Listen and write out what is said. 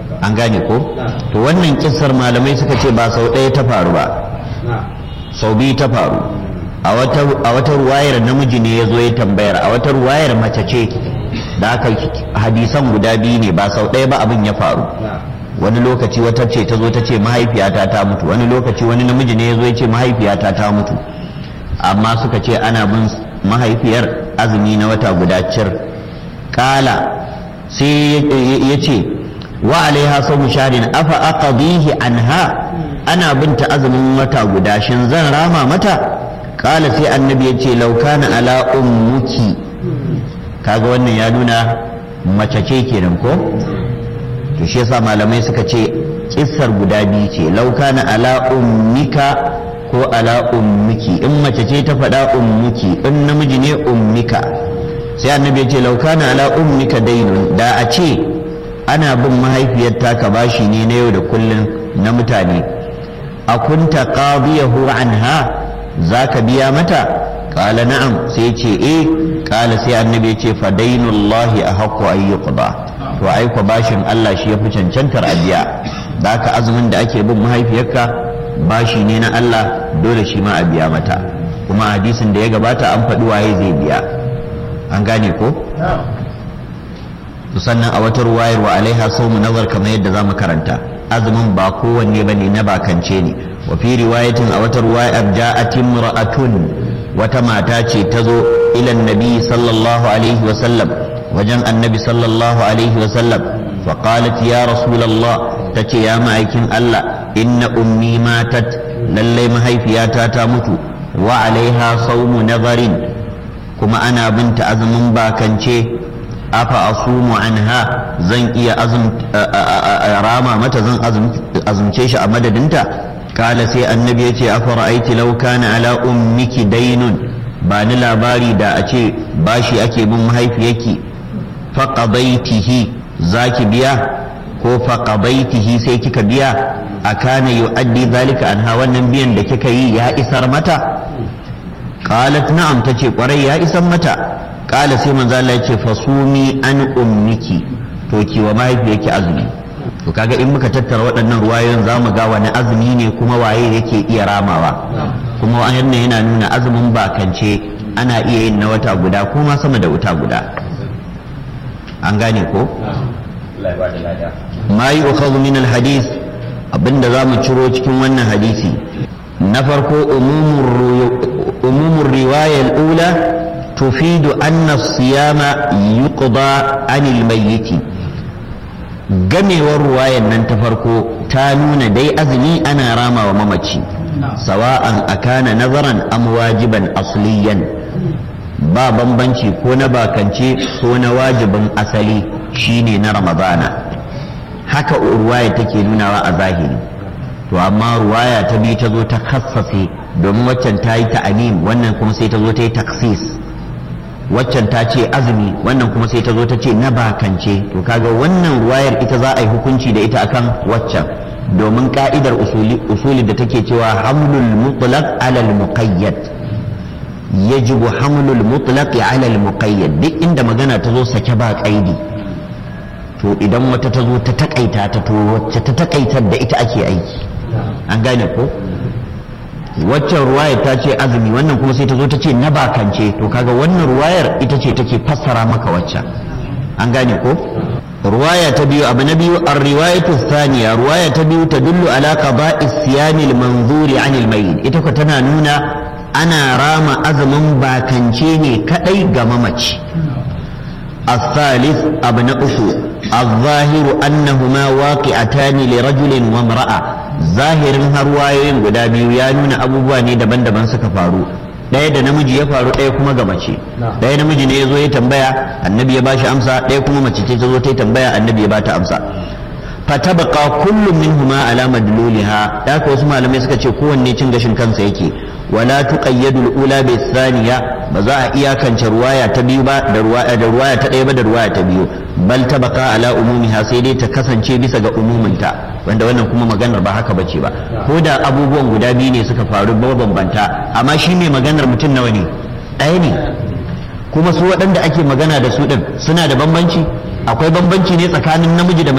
an gane ko to wannan kissar malamai suka ce ba sau ɗaya ta faru ba sau biyu ta faru a wata ruwayar namiji ne ya zo ya tambayar a wata ruwayar mace ce da aka hadisan guda biyu ne ba sau ɗaya ba abin ya faru wani lokaci wata ce ta zo ta ce mahaifiyata ta mutu wani lokaci wani namiji ne ya zo ya ce mahaifiyata ta mutu amma suka ce ana bin mahaifiyar azumi na wata guda cir kala sai ya ce wa alaiha sau sharin afa aqdihi anha ana binta azumin wata guda shin zan rama mata kala sai annabi ya ce laukana ala ummuki kaga wannan ya nuna mace ce kenan ko to shi yasa malamai suka ce kissar guda biyu ce laukana ala ummika ko ala ummiki in mace ce ta faɗa ummuki in namiji ne ummika sai annabi ya ce laukana ala ummika dainun da a ce ana bin mahaifiyar taka bashi ne na yau da kullum na mutane a kunta qadiyahu anha zaka biya mata qala na'am sai ce eh qala sai annabi ya ce fa dainullahi ahqqu an yuqda to ai ko bashin Allah shi yafi cancantar a biya da haka azumin da ake bin mahaifiyarka bashi ne na Allah dole shi ma a biya mata kuma hadisin da ya gabata an faɗi waye zai biya an gane ko sannan a wata ruwayar wa alaiha saumu nazar kamar yadda zamu karanta azumin ba kowanne bane na bakance ne wa fi riwayatin a wata ruwayar ja'at imra'atun wata mata ce ta zo ila nabi sallallahu alaihi wa sallam wajen annabi sallallahu alaihi wa sallam fa qalat ya rasulullah tace ya ma'aikin Allah inna ummi matat lallai mahaifiyata ta mutu wa alaiha saumu nazarin kuma ana binta azumin bakance afa asumu anha zan iya rama mata zan azumce shi a madadinta kala sai annabi ya ce afa ra'aiti law kana ala ummiki dainun ba ni labari da a ce bashi ake bin mahaifiyarki faqadaitihi zaki biya ko faqadaitihi sai kika biya akana yu'addi zalika anha wannan biyan da kika yi ya isar mata qalat na'am tace kwarai ya isar mata qala sai manzo Allah yace fasumi an ummiki to ki wa mahaifiyarki azumi to kaga in muka tattara waɗannan ruwayoyin zamu ga wani azumi ne kuma waye yake iya ramawa kuma wannan yana nuna azumin bakance ana iya yin na wata guda ko ma sama da wata guda an gane ko ma yi min al-hadith abinda za mu ciro cikin wannan hadisi na farko umumin riwayar ula tufidu anna siyama yuqda anil mayyiti gamewar ruwayar nan ta farko ta nuna dai azumi ana rama wa mamaci sawa'an akana nazaran am wajiban asliyan ba bambanci ko na bakance ko na wajibin asali shine na ramadana haka ruwaya take nunawa a zahiri to amma ruwaya ta biyu ta zo ta kassafe domin waccan ta yi ta'anim wannan kuma sai ta zo ta yi taksis waccan ta ce azumi wannan kuma sai ta zo ta ce na bakance to kaga wannan ruwayar ita za a yi hukunci da ita akan waccan domin ka'idar usuli da take cewa hamlul mutlaq ala al muqayyad yajibu hamlul mutlaq ala al muqayyad duk inda magana ta zo sake ba kaidi to idan wata ta zo ta takaita ta to wacce ta takaitar da ita ake aiki an gane ko waccan ruwayar ta ce azumi wannan kuma sai ta zo ta ce na bakance to kaga wannan ruwayar ita ce take fassara maka waccan an gane ko ruwaya ta biyu abu na biyu ar-riwayatu thaniya ruwaya ta biyu tadullu ala qada'i siyami al-manzuri 'anil mayyit ita ko tana nuna ana rama azumin bakance ne kadai ga mamaci الثالث ابن أخو الظاهر أنهما واقعتان لرجل وامرأة ظاهر هروايين guda biyu ya nuna abubuwa ne daban-daban suka faru ɗaya da namiji ya faru ɗaya kuma ga mace ɗaya namiji ne ya zo ya tambaya annabi ya bashi amsa ɗaya kuma mace ce ta zo ta tambaya annabi ya bata amsa fatabqa kullum minhuma ala madluliha da wasu malamai suka ce kowanne cin gashin kansa yake wala tuqayyadu al-ula bi thaniya ba za a iyakance ruwaya ta biyu ba da ruwaya da ruwaya ta ɗaya ba da ruwaya ta biyu bal tabaka ala umumiha sai dai ta kasance bisa ga umuminta wanda wannan kuma maganar ba haka bace ba ko da abubuwan guda biyu ne suka faru bambanta amma shi mai maganar mutum nawa ne ɗaya ne kuma su waɗanda ake magana da su ɗin suna da bambanci akwai bambanci ne tsakanin namiji da